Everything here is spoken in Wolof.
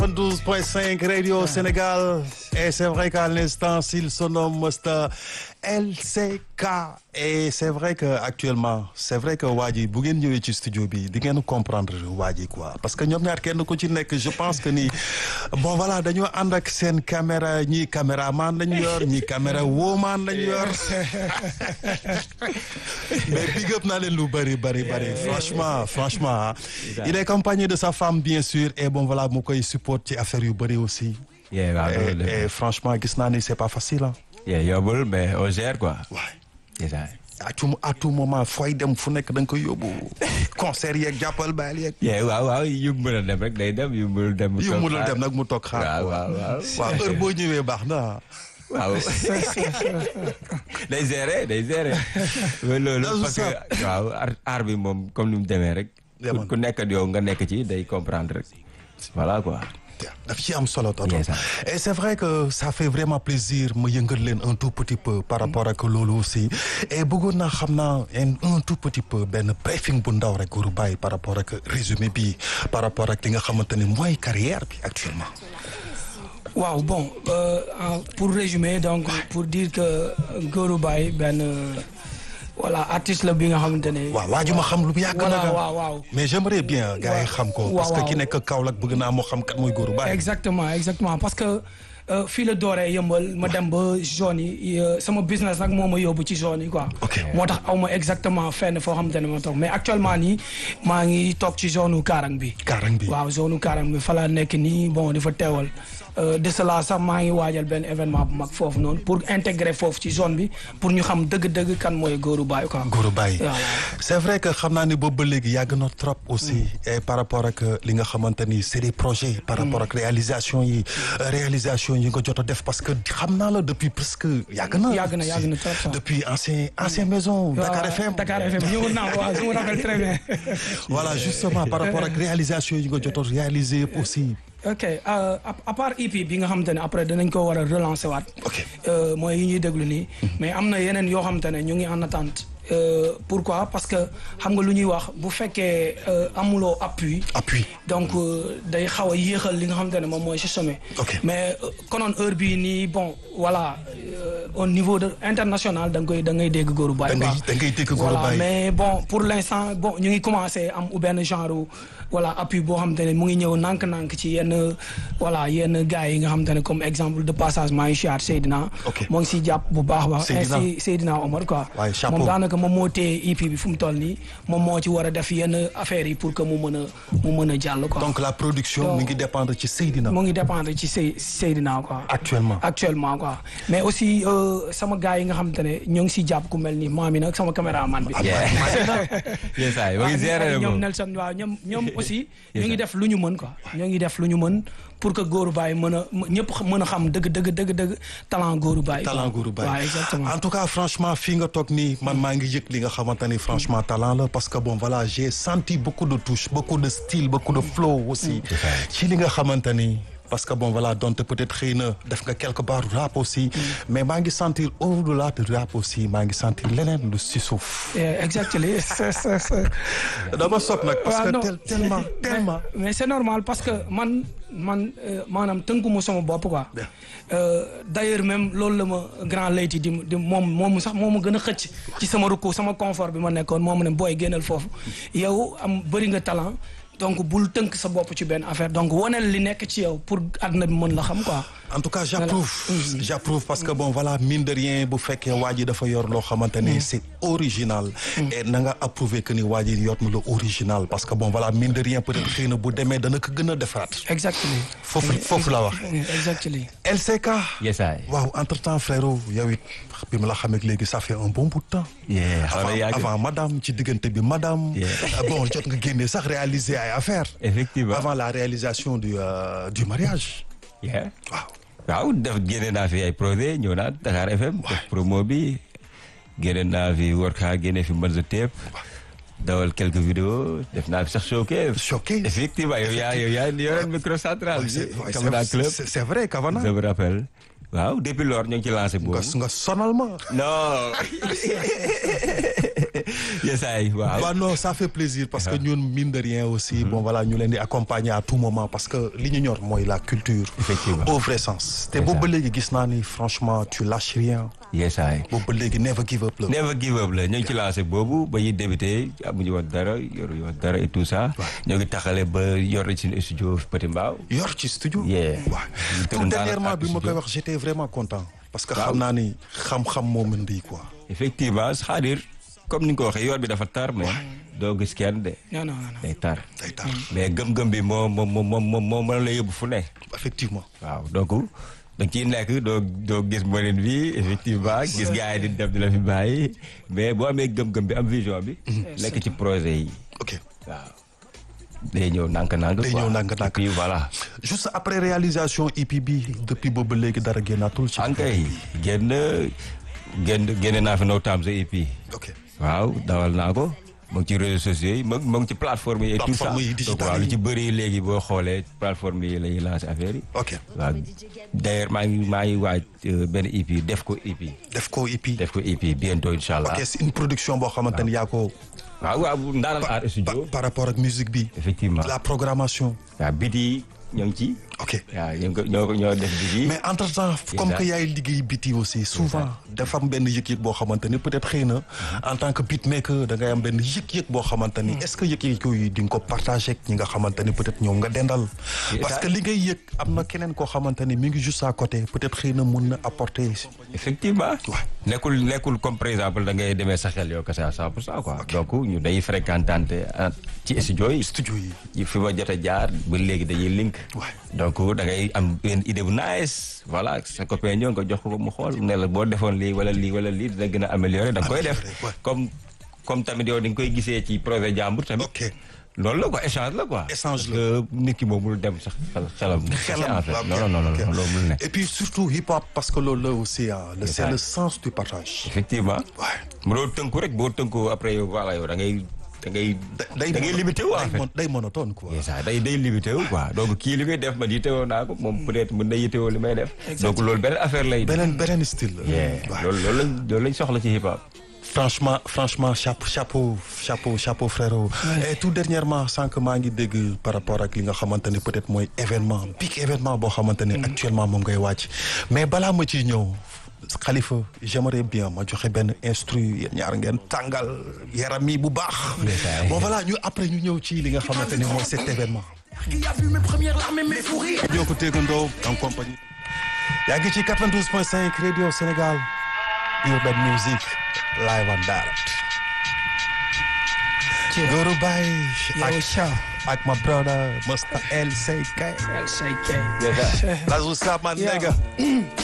12.5 Radio Sénégal et c'est vrai qu'à l'instant s'il se nomme Mr LCK et c'est vrai que actuellement c'est vrai que waa ji bu ngeen ñëwee ci studio bi di ngeen comprendre waa ji quoi parce que ñoom ñaar kenn ku ci nekk je pense que ni bon voilà dañoo ànd ak seen caméra ñii caméraman lañu yor ñii caméra woman lañu yor mais big up naa leen lu bëri bëri bëri franchement franchement il est accompagné de sa femme bien sûr et bon voilà mu koy support ci affaire yu bëri aussi Yeah, waaw et, loolu et franchement gis naa ni c'est pas facile ah yeah, yombul mais on gère quoi. waay c'est ça. à tout à tout moment fooy dem fu nekk da nga koy yóbbu concert yeeg jàppal baal yeeg yeah, waaw waaw yu mu mën a dem rek day dem yu mu mënul dem. mu yu toog mënul xaar. dem nag mu toog xaar waaw quoi. waaw waaw. waaw heure boo ñëwee baax na waaw. day gérer day gérer. mais loolu Loolu parce que waaw ar aar bi moom comme ni mu demee rek. Yeah, man. ku nekk ak yow nga nekk ci day comprendre rek. voilà quoi. daf ci am solo tonton Yes, sir. et c'est vrai que ça fait vraiment plaisir ma yëngal leen un tout petit peu par rapport ak loolu aussi et bëggoon naa xam naa un un tout petit peu benn briefing bu ndaw rek Gourou Baye par rapport ak résumé bi par rapport ak li nga xamante ne mooy carrière bi actuellement waaw bon euh, en- pour résumer donc pour dire que Gourou Baye benn euh, voilà artiste la bi nga xamante ne. waaw waa ji ma xam lu yàgg voilà na waaw waaw. mais j'aimerais bien gars yi xam ko waaw, parce que waaw. ki nekk Kaolack bëgg naa moo xam kat mooy Gourou Baye exactement exactement parce que euh, fii la dooree yëmbal ma dem ba zone yi euh, sama business nag moo ma yóbbu ci zone yi quoi. Ok. moo tax aw ma exactement fenn foo xamante ne ma toog mais actuellement nii maa ngi toog ci zone u Kaarang bi. Kaarang bi waaw zone u Kaarang bi fa laa nekk nii bon di fa teewal euh, de cela sax maa ngi waajal benn événement bu mag foofu noonu pour intégrer foofu ci zone bi pour ñu xam dëgg-dëgg kan mooy Gourou Baye quoi. Gourou Baye Voilà. c'est vrai que xam naa ni boobu ba léegi yàgg na trop aussi et par rapport ak li nga xamante ni c'est des projets par rapport ak réalisation yi euh, réalisation yi nga jot a def parce que xam naa la depuis presque yàgg na Yàgg na, yàgg na trop, sax. depuis ancien ancien maison Dakar Waaw, FM Dakar FM ñëwoon naa waaw je me rappelle très bien. voilà justement par rapport ak réalisation yi nga jot a réaliser yëpp aussi ok euh, à à part EP bi nga xamante ne après danañ ko war a relancer waat. Ok. Euh, mooy yi ñuy déglu nii. mais am na yeneen yoo xamante ne ñu ngi en attente. Euh, pourquoi parce que xam nga lu ñuy wax bu fekkee euh, amuloo appui. appui donc euh, day xaw a yéexal li nga xamante ne moom mooy si sommet. Ok. mais euh, konoon heure bii nii bon voilà euh, au niveau de international da nga koy da ngay dégg Gourou Baye. Da ngay- quoi. da ngay dégg Gourou Voilà, Baye. mais bon pour l'instant bon ñu ngi commencé am benn genre voilà appui boo xamante ne mu ngi ñëw nànk-nànk ci yenn voilà yenn gars yi nga xamante ne comme exemple de passage maa ngi siyaar Seydina. Ok. moo ngi siy jàpp bu baax a baax. Seydina. ainsi Seydina Omar quoi. Waaye chapeau. moom daanaka moom moo téye EP bi fu mu toll nii moom moo ci war a def yenn affaires yi pour que mu mën a mu mën a jàll quoi. donc la production Donc- mi ngi dépendre ci Seydina mu ngi dépendre ci Sey Seydina quoi. actuellement actuellement quoi mais aussi euh, sama gars yi nga xamante ne ñoo ngi siy jàpp ku mel ni maam yi nag sama caméraman bi. yes ay ba ngi waaw gérer ñoom moom. Nelson waaw ñoom ñoom aussi. Yes, ñu ngi sir. def lu ñu mën quoi. ñoo ngi def lu ñu mën pour que Gourou Baye mën a ñëpp mën a xam dëgg dëgg dëgg dëgg talent Gourou Baye. talent Gourou Baye waaw exactement. en tout cas franchement fii nga toog nii man maa ngi yëg li nga xamante ni franchement talent la parce que bon voilà j'ai senti beaucoup de touches beaucoup de style beaucoup de flow aussi ci li nga xamante ni parce que bon voilà donte peut-être xëy na def nga quelque part rap aussi mais maa ngi sentir au-delà de rap aussi maa ngi sentir leneen lu si suuf Yeah, exactly c'est c'est c'est dama sopp nag parce waaw, que non. tel- tellement tellement mais, mais c'est normal parce que man man euh, maanaam tënkuma sama bopp quoi. Bien. Euh, d'ailleurs même loolu la ma grand layti di di moom moom sax moo ma gën a xëcc ci sama rukku sama confort bi ma nekkoon moo ma ne booy génnal foofu yow am bëri nga talent donc bul tënk sa bopp ci benn affaire donc waneel li nekk ci yow pour àdduna bi mën la xam quoi. en tout cas j'approuve j'approuve parce que bon voilà mine de rien bu fekkee waa ji dafa yor loo xamante ne c'est original et na nga approuver que ni waa ji yor na lu original parce que bon voilà mine de rien peut-être xëy na bu demee dana ko gën a defaraat exactly foofu foofu la wax exactly LCK yes ay. waaw entre temps frérot yow it bi ma la xamee léegi ça fait un bon bout de temps Yeah, xaw na avant, yàgg. avant madame ci diggante bi madame Yeah. Euh, bon jot nga génne sax réaliser ay affaires effectivement. avant la réalisation du euh, du mariage yeah. waaw waaw def génne naa fi ay projet ñëw naa Dakar FM. def promo bi génne naa fi worka génne fi Manzo Tape. dawal quelques vidéos def naa fi sax showcase. Showcase. effectivement yow yaa yow yaa yore micro central Ouais, bi. c'est- ouais, Camara c'est- Club. c'est c'est vrai Kavana je me rappelle. waaw depuis lors ñu ngi ci lancé boobu. nga nga sonal ma non. yes ay waaw. waaw non ça fait plaisir parce que ñun mine de rien aussi bon voilà ñu leen di accompagner à tout moment parce que li ñu ñor mooy la culture Effectivement. au vrai sens te C'est boobu ça. ba léegi gis naa ni franchement tu lâches rien yes ay. boobu ba léegi never give up la never give up la ñu ngi ci lancé boobu ba ñuy débuté amuñu woon dara yoru woon dara et tout ça. ñoo ngi taxale ba yor ci studio Petit Mbao. yor ci studio Yeah. waaw Ñu tout tëdd dernièrement daal ak bi ma koy studio. wax j'étais vraiment content parce que xam naa ni xam-xam moo mën di quoi effectivement c'est-à-dire comme ni nga ko waxee yoon bi dafa tar mais doo gis kenn de non non non day tar. day tar mais gëm-gëm bi moo moo moo moo moo mën la yóbbu fu ne. effectivement waaw donc da nga ciy nekk doo doo gis mënin bi effectivement gis gars yi di dem di la fi bàyyi mais boo amee gëm-gëm bi am vision bi. nekk ci projet yi. ok waaw day ñëw nànk-nànk. Day quoi. ñëw nànk-nànk. et puis voilà. juste après réalisation EP bi depuis boobu ba léegi dara génnaatul ci ankay génn génn génne naa fi No Time sa EP. ok waaw dawal naa ko mu ngi ci réseaux sociaux yi mu mu ngi ci plateforme yi et tout ça Plateforme yi donc digitales waaw lu yi. ci bëri léegi boo xoolee plateforme yi la ñuy lancé affaire yi. ok waaw d'ailleurs maa ngi maa ngi waaj euh, benn EP def ko EP. def ko EP def ko EP bientôt incha allah. ok c'est une production boo xamante ni yaa ko waaw waaw Ndaanal Art par, Studio. par rapport ak musique bi effectivement la programmation waaw bit yi ñoo ngi ci. ok waaw ñoo ngi ko ñoo ko ñoo def bit yi. mais entre temps comme Exact. que yaay liggéey biti aussi souvent dafa am benn yëg-yëg boo xamante ni peut-être xëy na en tant que beatmaker da ngay am benn yëg-yëg boo xamante ni est-ce que yëg-yëg yooyu di nga ko partager ak ñi nga xamante ni peut-être ñoom nga dendal parce que li ngay yëg am na keneen koo xamante ni mi ngi juste à côté peut-être xëy na mun na apporter effectivement. Ouais. nekkul nekkul comme par exemple da ngay demee sa xel yow kese à 100 pour cent quoi. donc ñu day fréquentante ah, ci studio yi. studio yi yi fi ma jot a jaar ba léegi dañuy link. Ouais. donc da ngay am benn idée bu nice voilà sa copain ñëw nga jox ko mu xool ne la boo defoon lii wala lii wala lii dina gën a améliorer da nga koy def. Améliorer, ouais. comme comme tamit yow di nga koy gisee ci projet jàmbur tamit. ok loolu la quoi échange la quoi. Échange la. Parce que nit ki moom mënul dem sax xel- xelam. xelam en fait ok, non non non ok. non loolu mënul nekk. et puis surtout hip hop parce que loolu la aussi ah le c'est ça. le sens du partage effectivement. ouais mënoo tënku rek boo tënku après yow voilà yow da ngay da ngay. day da ngay limité wu en day fait. mon- day monotone quoi c'est ça day day limité wu quoi donc kii li muy def man yittewoo naa ko moom peut-être mën na yittewoo li may def. donc loolu beneen affaire lay. beneen beneen style la Yeah. Ouais. loolu loolu lañ loolu lañ soxla ci hip hop. franchement franchement chapeau chapeau chapeau chapeau frérot et tout dernièrement sànq maa ngi dégg par rapport ak li nga xamante ne peut-être mooy événement big événement boo xamante ne actuellement moom ngay wàcc mais balaa ma ciy ñëw Khalifa j'aimerais bien ma joxe benn instru yéen ñaar ngeen tàngal yaram mi bu baax Ndeysaan. bon voilà ñu après ñu ñëw ci li nga xamante ne mooy cet événement Qui a vu mes premières larmes et mes fous rires ñoo ko téegandoo en compagnie yaa ngi ci 92.5 Radio Sénégal Urban Music live and direct Goro Baye yow ak Cha ak ma brother Mr LCK LCK That's what's up my Yeah. nigga